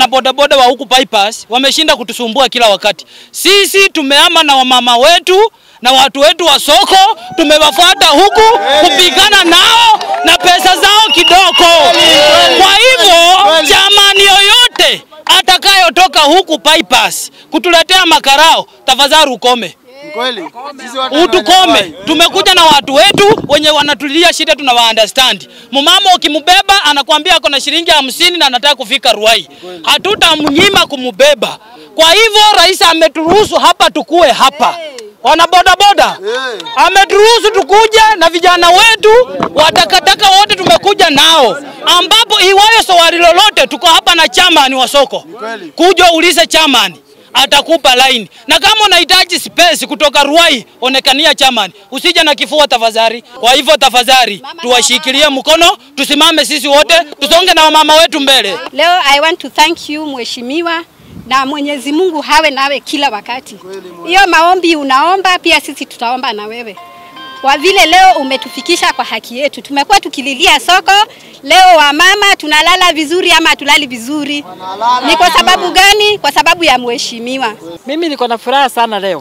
wanabodaboda wa huku bypass wameshinda kutusumbua kila wakati. Sisi tumeama na wamama wetu na watu wetu wa soko, tumewafuata huku kupigana nao na pesa zao kidogo. Kwa hivyo jamani, yoyote atakayotoka huku bypass kutuletea makarao, tafadhali ukome Kweli. Sisi watu utukome. Tumekuja na watu wetu wenye wanatulia shida, tunawa understand. Mumama ukimbeba anakuambia ako na shilingi hamsini na anataka kufika Ruai, hatutamnyima kumubeba. Kwa hivyo rais ameturuhusu hapa tukue hapa, wana bodaboda ameturuhusu tukuje na vijana wetu watakataka wote tumekuja nao, ambapo iwayo swali lolote, tuko hapa na chamani wa soko, kuja ulize chamani atakupa line. Na kama unahitaji space kutoka Ruai, onekania chamani, usije na kifua tafadhali. Kwa hivyo tafadhali, tuwashikilie mkono, tusimame sisi wote, tusonge na wamama wetu mbele. Leo I want to thank you mheshimiwa, na Mwenyezi Mungu hawe nawe kila wakati. Hiyo maombi unaomba, pia sisi tutaomba na wewe kwa vile leo umetufikisha kwa haki yetu. Tumekuwa tukililia soko, leo wamama tunalala vizuri ama hatulali vizuri. Ni kwa sababu gani? Kwa sababu ya mheshimiwa. Mimi niko na furaha sana leo,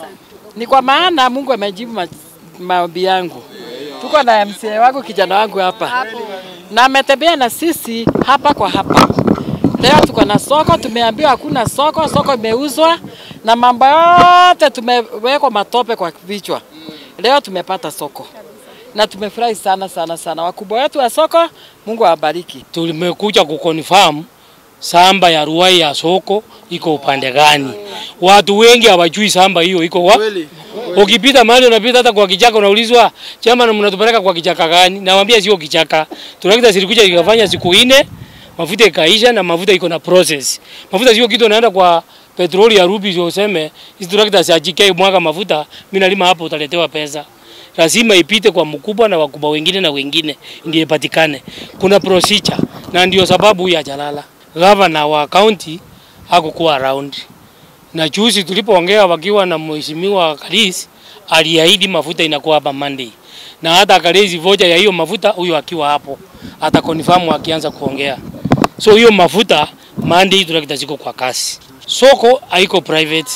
ni kwa maana Mungu amejibu ma- maombi yangu. Tuko na MCA wangu kijana wangu hapa na ametembea na sisi hapa kwa hapa. Leo tuko na soko, tumeambiwa hakuna soko, soko imeuzwa na mambo yote tumewekwa matope kwa vichwa. Leo tumepata soko na tumefurahi sana sana sana. Wakubwa wetu wa soko, Mungu awabariki. tumekuja kuconfirm samba ya Ruai ya soko iko upande gani. Watu wengi hawajui samba hiyo iko wapi. Kweli. Ukipita mahali unapita hata kwa kichaka unaulizwa, chama na mnatupeleka kwa kichaka gani? Nawaambia sio kichaka. Trakta zilikuja ikafanya siku nne, mafuta ikaisha na mafuta iko na process. Mafuta sio kitu unaenda kwa petroli ya rubi sio useme hizi trakta za JK mwaga mafuta, mimi nalima hapo utaletewa pesa. Lazima ipite kwa mkubwa na wakubwa wengine na wengine ndio ipatikane. Kuna procedure na ndio sababu huyu hajalala. Gavana wa county hakukuwa around na juzi tulipoongea wakiwa na mheshimiwa Karis aliahidi mafuta inakuwa hapa Monday, na hata akalezi voja ya hiyo mafuta, huyo akiwa hapo ata confirm akianza kuongea. So hiyo mafuta Monday tunakita ziko kwa kasi. Soko haiko private.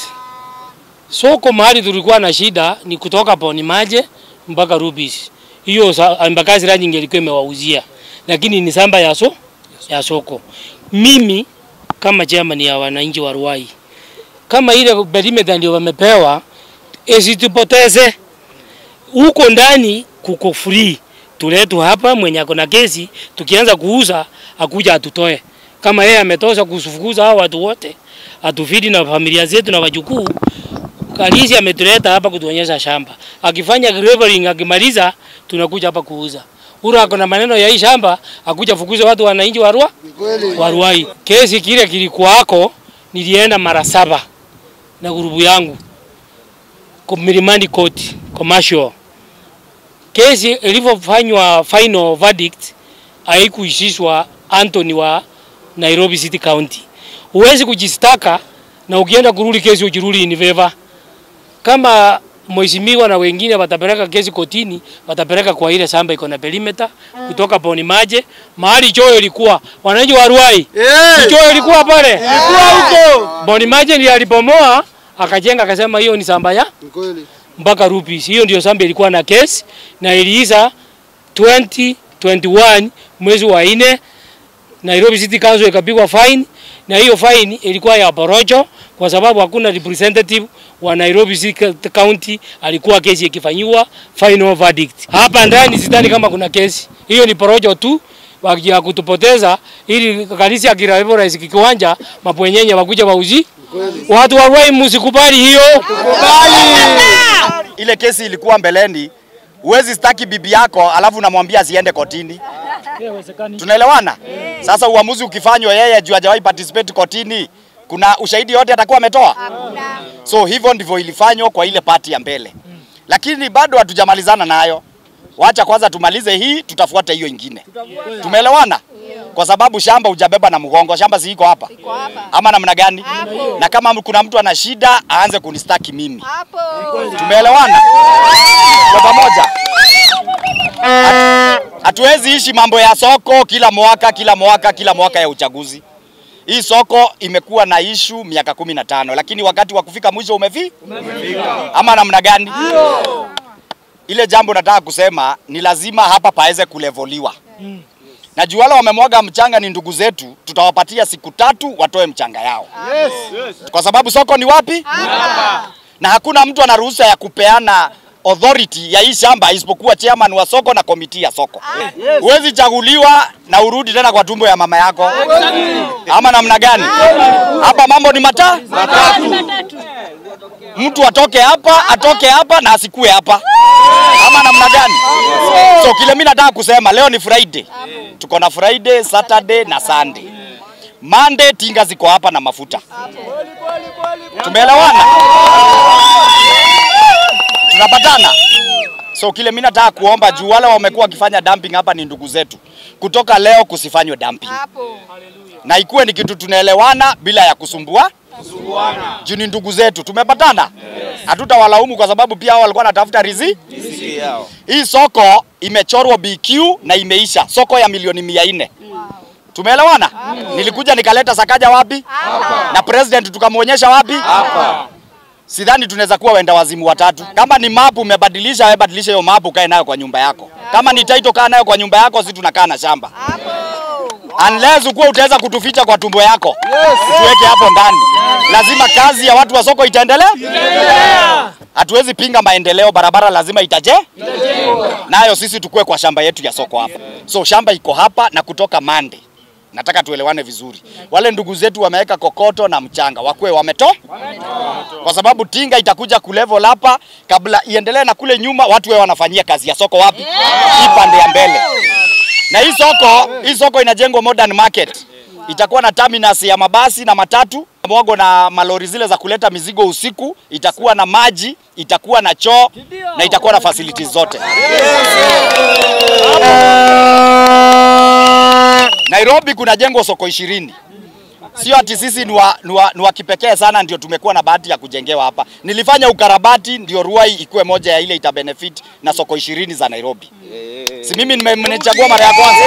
Soko mahali tulikuwa na shida ni kutoka Poni Maje mpaka Rubis. Hiyo sa- Embakasi Ranch ingelikuwa imewauzia, lakini ni samba ya, so, ya soko. Mimi kama chairman ya wananchi wa Ruai kama ile perimeter ndio wamepewa, isitupoteze huko ndani, kuko free. Tuletu hapa mwenye ako na kesi, tukianza kuuza akuja atutoe. Kama yeye ametosha kufukuza hao watu wote, atufidi na familia zetu na wajukuu. Kalisi ametuleta hapa kutuonyesha shamba, akifanya leveling, akimaliza tunakuja hapa kuuza. Ura ako na maneno ya hii shamba, akuja fukuza watu wananchi wa Rua wa Ruai. Kesi kile kilikuwako, nilienda mara saba na grupu yangu kwa Milimani Court commercial. Kesi ilivyofanywa final verdict haikuishishwa Anthony wa Nairobi City County. Huwezi kujistaka na ukienda kurudi kesi ujirudi in favor. Kama mheshimiwa na wengine watapeleka kesi kotini, watapeleka kwa ile shamba iko na perimeter kutoka Poni Maje mahali choo ilikuwa. Wananchi wa Ruai, Eh. choo ilikuwa pale Ilikuwa huko. Boni Maje ndiye alipomoa akajenga akasema hiyo ni samba ya Kweli. mpaka rupees. Hiyo ndio samba ilikuwa na kesi na iliisha 2021 mwezi wa nne. Nairobi City Council ikapigwa fine na hiyo fine ilikuwa ya porojo kwa sababu hakuna representative wa Nairobi City County alikuwa kesi ikifanyiwa final verdict. Hapa ndani sidhani kama kuna kesi. Hiyo ni porojo tu ya kutupoteza ili kanisa akirarebo rais kiwanja mapwenyenye wakuja wauzi. Watu wa Ruai msikubali hiyo. ile kesi ilikuwa mbeleni, huwezi staki bibi yako alafu unamwambia asiende kotini. Tunaelewana? Sasa uamuzi ukifanywa yeye juu hajawahi participate kotini, kuna ushahidi yote atakuwa ametoa? So hivyo ndivyo ilifanywa kwa ile pati ya mbele, lakini bado hatujamalizana nayo. Wacha kwanza tumalize hii, tutafuata hiyo ingine. Tumeelewana? Kwa sababu shamba hujabeba na mgongo, shamba si iko hapa ama namna gani? Na kama kuna mtu ana shida aanze kunistaki mimi. Tumeelewana kwa pamoja? Hatu- Hatuwezi ishi mambo ya soko kila mwaka kila mwaka kila mwaka ya uchaguzi. Hii soko imekuwa na ishu miaka kumi na tano lakini wakati wa kufika mwisho umefi ama namna gani? Ile jambo nataka kusema ni lazima hapa paweze kulevoliwa na juu wale wamemwaga mchanga ni ndugu zetu, tutawapatia siku tatu watoe mchanga yao kwa sababu soko ni wapi? Na hakuna mtu ana ruhusa ya kupeana authority ya hii shamba isipokuwa chairman wa soko na komiti ya soko. Huwezi chaguliwa na urudi tena kwa tumbo ya mama yako ama namna gani? Hapa mambo ni mata mtu atoke hapa atoke hapa na asikue hapa ama namna gani? So kile mimi nataka kusema leo ni Friday, tuko na Friday, Saturday na Sunday. Monday tinga ziko hapa na mafuta. Tumeelewana? Tunapatana? So kile mimi nataka kuomba juu wale wamekuwa wakifanya dumping hapa ni ndugu zetu, kutoka leo kusifanywe dumping, na ikuwe ni kitu tunaelewana bila ya kusumbua juu ni ndugu zetu. Tumepatana? Hatutawalaumu kwa sababu pia hao walikuwa wanatafuta rizi. Hii soko imechorwa BQ na imeisha, soko ya milioni mia nne. Tumeelewana? Nilikuja nikaleta Sakaja wapi? Na president tukamwonyesha wapi? Sidhani tunaweza kuwa wenda wazimu watatu. Kama ni mapu umebadilisha, wewe badilisha hiyo mapu, kae nayo kwa nyumba yako. Kama ni title, kaa nayo kwa nyumba yako, si tunakaa na shamba. Unless ukuwa utaweza kutuficha kwa tumbo yako, tuweke hapo ndani. Lazima kazi ya watu wa soko itaendelea. Hatuwezi pinga maendeleo, barabara lazima itaje nayo, sisi tukue kwa shamba yetu ya soko hapa. So shamba iko hapa na kutoka Mande, nataka tuelewane vizuri. Wale ndugu zetu wameweka kokoto na mchanga, wakue wameto kwa sababu tinga itakuja kulevel hapa kabla iendelee na kule nyuma, watu wao wanafanyia kazi ya soko wapi? Hii pande ya mbele. Na hii soko, hii soko inajengwa modern market. Itakuwa na terminus ya mabasi na matatu mwago na malori zile za kuleta mizigo usiku, itakuwa na maji, itakuwa na choo na itakuwa na facilities zote. Nairobi kuna jengo soko ishirini. Sio ati sisi ni wa, ni wa, ni wa kipekee sana ndio tumekuwa na bahati ya kujengewa hapa. Nilifanya ukarabati ndio Ruai ikuwe moja ya ile ita benefit na soko ishirini za Nairobi. Si mimi nime- nimechagua mara ya kwanza.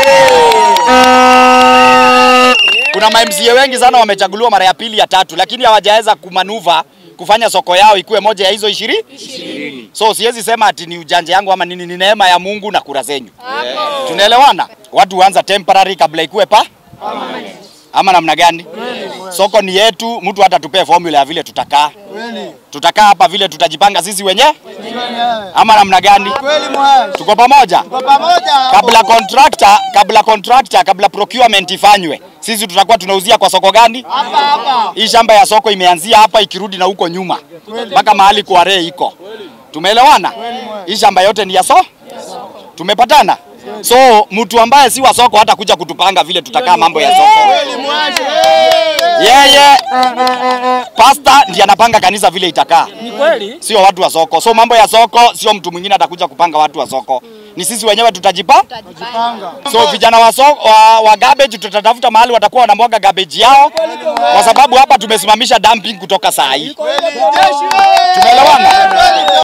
Kuna ma MCA wengi sana wamechaguliwa mara ya pili ya tatu, lakini hawajaweza kumanuva kufanya soko yao ikuwe moja ya hizo ishirini. So siwezi sema ati ni ujanja yangu ama nini, ni neema ya Mungu na kura zenyu. Tunaelewana? Watu huanza temporary kabla ikuwe pa ama namna gani? Soko ni yetu, mtu hata tupee formula ya vile tutakaa. Tutakaa hapa vile tutajipanga sisi wenyewe ama namna gani? Kweli mwash. Tuko pamoja? Kwa pamoja hapo. kabla contractor, kabla contractor, kabla procurement ifanywe, sisi tutakuwa tunauzia kwa soko gani? Hapa hapa. Hii shamba ya soko imeanzia hapa ikirudi na huko nyuma mpaka mahali kware iko. Tumeelewana? Hii shamba yote ni ya so? Tumepatana? So mtu ambaye si wa soko hata kuja kutupanga vile tutakaa mambo ya soko. Kweli mwash. Yeye pasta ndiye anapanga kanisa vile itakaa, Ni kweli? sio watu wa soko. So mambo ya soko sio mtu mwingine atakuja kupanga watu wa soko, ni sisi wenyewe tutajipa Panga. So vijana wa, so, wa, wa garbage tutatafuta mahali watakuwa wanamwaga garbage yao, kwa sababu hapa tumesimamisha dumping kutoka saa hii. Jeshi wewe. Tumeelewana?